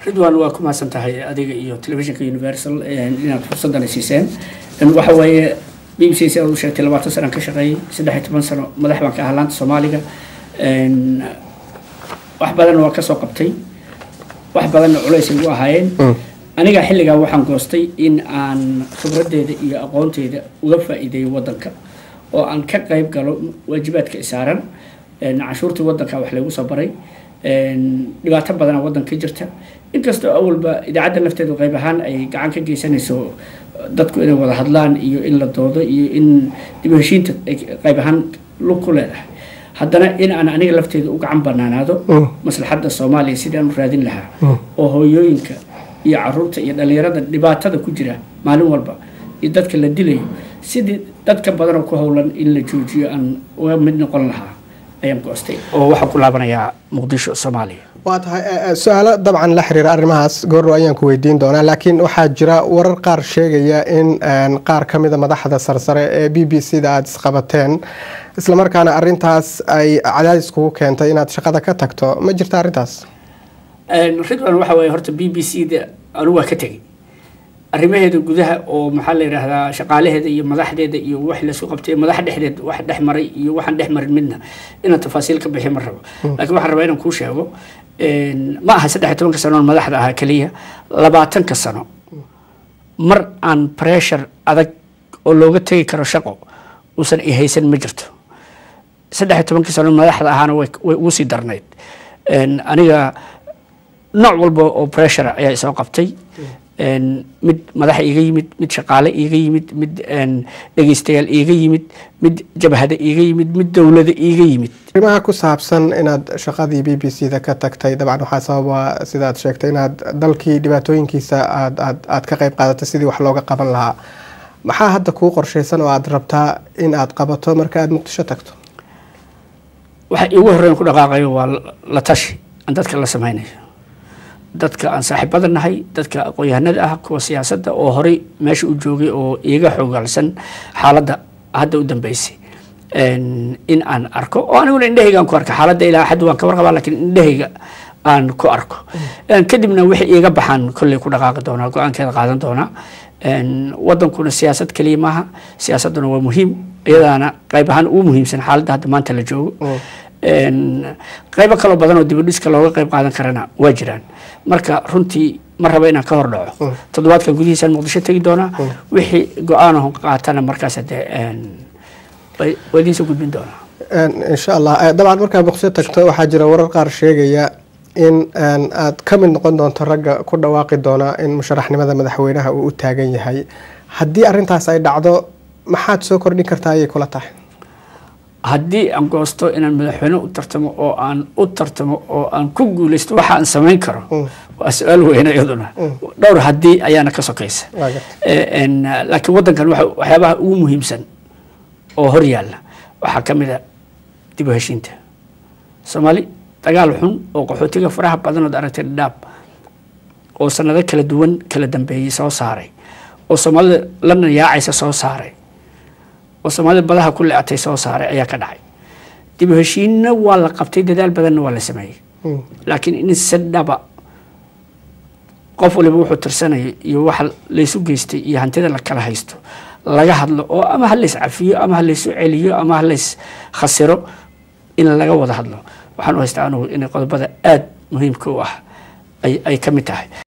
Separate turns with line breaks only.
ridwan waa ku mahadsan tahay adiga iyo telefishinka universal inaad fursadana siiseen waxa weeye b b c si aad u sheegtay labaatan sanaan ka shaqeeyey saddex iyo toban sano madax baan ka ahaa laanta soomaaliga wax badanna waa kasoo qabtay wax badanna culays ay u ahaayeen aniga xilligaa waxaan goostay in aan khibraddeeda iyo aqoonteeda uga faa'iideeyo waddanka oo aan ka qayb galo waajibaadka isaaran canshuurtii waddanka wax laygu soo baray dhibaato badana waddanka ka jirta inkastoo awalba idaacadda lafteedu qayb ahaan ay gacan ka geysanayso dadku inay wada hadlaan iyo in la doodo iyo in dib u heshiinta ay qayb ahaan lug ku leedahay haddana in aan aniga lafteeda u gacan banaanaado maslaxadda soomaaliya sidii aan u raadin lahaa oo hooyooyinka iyo caruurta iyo dhalinyarada dhibaatada ku jira maalin walba iyo dadka la dilayo sidii dadka badan oo ku howlan in la joojiyo aan uga mid noqon lahaa ayaan goostay oo waxaan ku laabanayaa muqdisho soomaaliya
waa tahay su-aalo dabcan la xiriira arrimahaas goordhow ayaan ku weydiin doonaa laakiin waxaa jira warar qaar sheegaya in qaar ka mida madaxda sarsare ee b b c da aada isqabateen islamarkaana arintaas ay cadaadis kugu keentay inaad shaqada ka tagto ma jirta arrintaas
ridwan waxa weeye horta b b c da anigu waa ka tegey arrimaheeda gudaha oo maxaa la yidhaahdaa shaqaalaheeda iyo madaxdeeda iyo wax laisku qabtay madax dhexdeed wax dhex maray iyo waxaan dhex marin midna inaan tafaasiil ka bixiy ma rabo laakiin waxaan rabaa inaan kuu sheego ma aha saddex iyo tobanka sano on madaxda ahaa keliya labaatanka sano mar aan pressure adag oo looga tegi karo shaqo uusan ihaysan ma jirto saddex iyo tobankii sano madaxda ahaana way ugu sii darnayd aniga nooc walba oo pressure ayaa isoo qabtay mid madaxa iiga yimid mid shaqaale iiga yimid mid dhegeystayaal iiga yimid mid jabhada iiga yimid mid dowlada iiga yimid
arrimaha ku saabsan inaad shaqadii b b c da ka tagtay dabcan waxaa sababa sidaad sheegtay inaad dalkii dhibaatooyinkiisa aad aad aad ka qayb qaadatay sidii wax looga qaban lahaa maxaa hadda kuu qorshaysan oo aad rabtaa in aad qabato marka aada muqdisho tagto
waxa iigu horreyn ku dhaqaaqayo waa la tashi aan dadka la sameynayo dadka aan saaxiibada nahay dadka aqoon-yahanada ah kuwa siyaasadda oo horey meesha u joogay oo iiga xogaalsan xaaladda hadda u dambeysay in aan arko oo aniguna indhahayga aan ku arka xaaladda ilaa xad waan ka warqabaa lakiin indhahayga aan ku arko kadibna wixii iiga baxaan kolley ku dhaqaaqi doonaa go-aankeeda qaadan doonaa wadankuna siyaasad keliya maaha siyaasadduna waa muhiim iyadaana qayb ahaan ugu muhiimsan xaaladda hadda maanta la joogo qaybo kaloo badan oo dibadhiska looga qayb qaadan karana waa jiraan marka runtii ma raba inaan ka hor dhaco toddobaadkan gudihiisaan muqdisho tegi doonaa wixii go-aanaho qaatana markaas dee waa idiinsoo gudbin doonaa
insha allah dabcan markaad muqdisho tagto waxaa jira warar qaar sheegaya in aad ka mid noqon doonto ragga ku dhawaaqi doona in musharaxnimada madaxweynaha uu u taagan yahay haddii arintaas ay dhacdo maxaad soo kordhin kartaa ayay kula tahay
haddii aan goosto inaan madaxweyne u tartamo oo aan u tartamo oo aan ku guuleysto waxa aan samayn karo waa su-aal weyne iyaduna dhowr haddii ayaana ka sokaysa laakiin waddankan waxyaabaha ugu muhiimsan oo hor yaalla waxaa ka mid a dib u heshiinta soomaali dagaal xun oo qaxootiga faraha badan ood aragtay dhadhaab oo sanado kala duwan kala dambeeyey soo saaray oo soomaalida lana yaacaysa soo saaray oo soomaalida badaha ku le-atay soo saaray ayaa ka dhacay dib u heshiinna waa la qabtay dadaal badanna waa la sameeyey laakiin in si dhaba qof waliba wuxuu tirsanaya iyo waxa laysu geystay iyo hantida la kala haysto laga hadlo oo ama ha lays cafiyo ama ha laysu celiyo ama ha lays khasiro in laga wada hadlo waxaan u haystaa anugu inay qodobada aada muhiimka u ah ay ka mid tahay